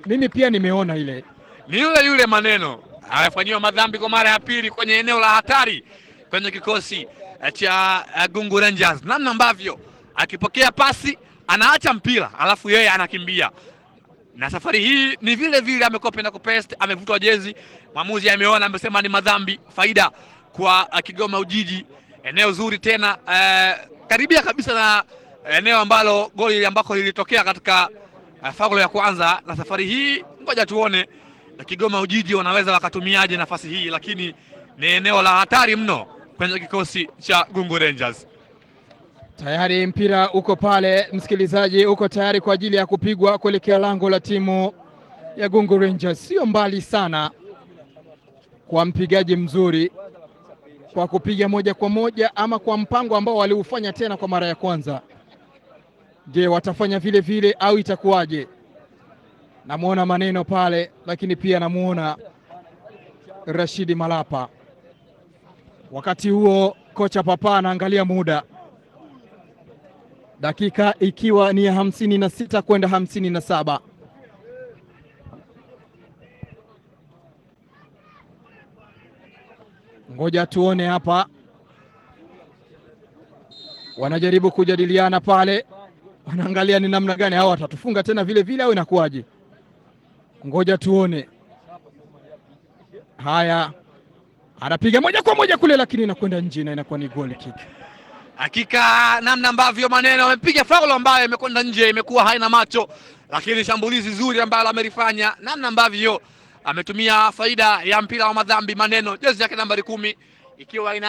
Mimi pia nimeona ile ni yule yule maneno amefanyiwa madhambi kwa mara ya pili kwenye eneo la hatari kwenye kikosi eh, cha eh, Gungu Rangers, namna ambavyo akipokea pasi anaacha mpira alafu yeye anakimbia, na safari hii ni vile vile amekuwa penda kupest, amevutwa jezi, mwamuzi ameona, amesema ni madhambi, faida kwa eh, Kigoma Ujiji. Eneo zuri tena eh, karibia kabisa na eneo ambalo goli ambako lilitokea katika uh, faulo ya kwanza, na safari hii ngoja tuone na Kigoma Ujiji wanaweza wakatumiaje nafasi hii, lakini ni eneo la hatari mno kwenye kikosi cha Gungu Rangers. tayari mpira uko pale, msikilizaji, uko tayari kwa ajili ya kupigwa kuelekea lango la timu ya Gungu Rangers. Sio mbali sana kwa mpigaji mzuri, kwa kupiga moja kwa moja ama kwa mpango ambao waliufanya tena kwa mara ya kwanza. Je, watafanya vile vile au itakuwaje? Namwona maneno pale, lakini pia namuona Rashidi Malapa. Wakati huo kocha Papa anaangalia muda, dakika ikiwa ni ya hamsini na sita kwenda hamsini na saba. Ngoja tuone hapa, wanajaribu kujadiliana pale, wanaangalia ni namna gani hao watatufunga tena vile vile au inakuwaje. Ngoja tuone. Haya, anapiga moja kwa moja kule, lakini inakwenda nje na inakuwa ni goal kick. Hakika namna ambavyo maneno amepiga faulo ambayo imekwenda nje, imekuwa haina macho, lakini shambulizi zuri ambalo amelifanya, namna ambavyo ametumia faida ya mpira wa madhambi. Maneno jezi yake nambari kumi ikiwa ina